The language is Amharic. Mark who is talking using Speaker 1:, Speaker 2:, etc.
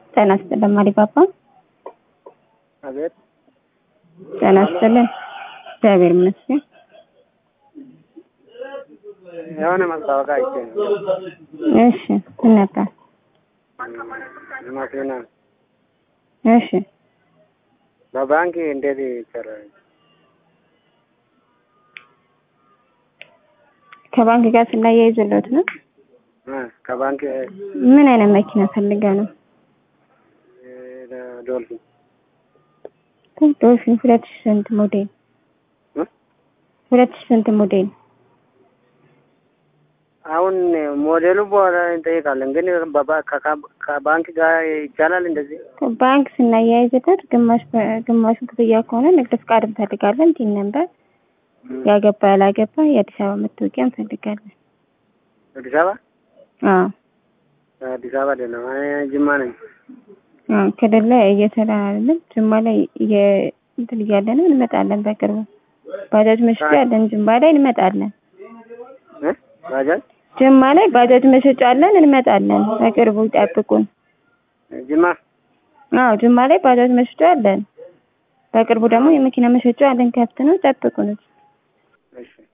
Speaker 1: ጤና ይስጥልን ማሪፓፓ።
Speaker 2: አቤት
Speaker 1: ጤና ይስጥልን። እግዚአብሔር ይመስገን።
Speaker 2: የሆነ ማስታወቂያ አይቼ ነው።
Speaker 1: እሺ ምን ነበር?
Speaker 2: መኪና
Speaker 1: እሺ
Speaker 2: በባንክ እንዴት ይሰራል?
Speaker 1: ከባንክ ጋር ስናያይዘለት ነው።
Speaker 2: እ ከባንክ
Speaker 1: ምን አይነት መኪና ፈልጋ ነው?
Speaker 2: ዶልፊን
Speaker 1: ዶልፊን ሁለት ሺህ ስንት ሞዴል?
Speaker 2: እ
Speaker 1: ሁለት ሺህ ስንት ሞዴል?
Speaker 2: አሁን ሞዴሉ በኋላ እንጠይቃለን። ግን በባ- ከካ- ከባንክ ጋር ይቻላል እንደዚህ?
Speaker 1: ባንክ ስናያይዘለት ግማሽ ግማሹ ክፍያ ከሆነ ንግድ ፍቃድ እንፈልጋለን። ቲን ነበር ያገባ ያላገባ የአዲስ አበባ መታወቂያ እንፈልጋለን።
Speaker 2: አዲስ አበባ
Speaker 1: አዎ
Speaker 2: አዲስ አበባ አይደለም፣ እኔ ጅማ ነኝ።
Speaker 1: አዎ ክልል ላይ እየሰራ አይደለም። ጅማ ላይ እየ- እንትን እያለ ነው። እንመጣለን በቅርቡ። ባጃጅ መሸጫ አለን ጅማ ላይ እንመጣለን።
Speaker 2: እ ባጃጅ
Speaker 1: ጅማ ላይ ባጃጅ መሸጫ አለን እንመጣለን። በቅርቡ ይጠብቁን።
Speaker 2: ጅማ
Speaker 1: አዎ ጅማ ላይ ባጃጅ መሸጫ አለን። በቅርቡ ደግሞ የመኪና መሸጫ አለን ከፍት ነው። ጠብቁን።
Speaker 2: እሺ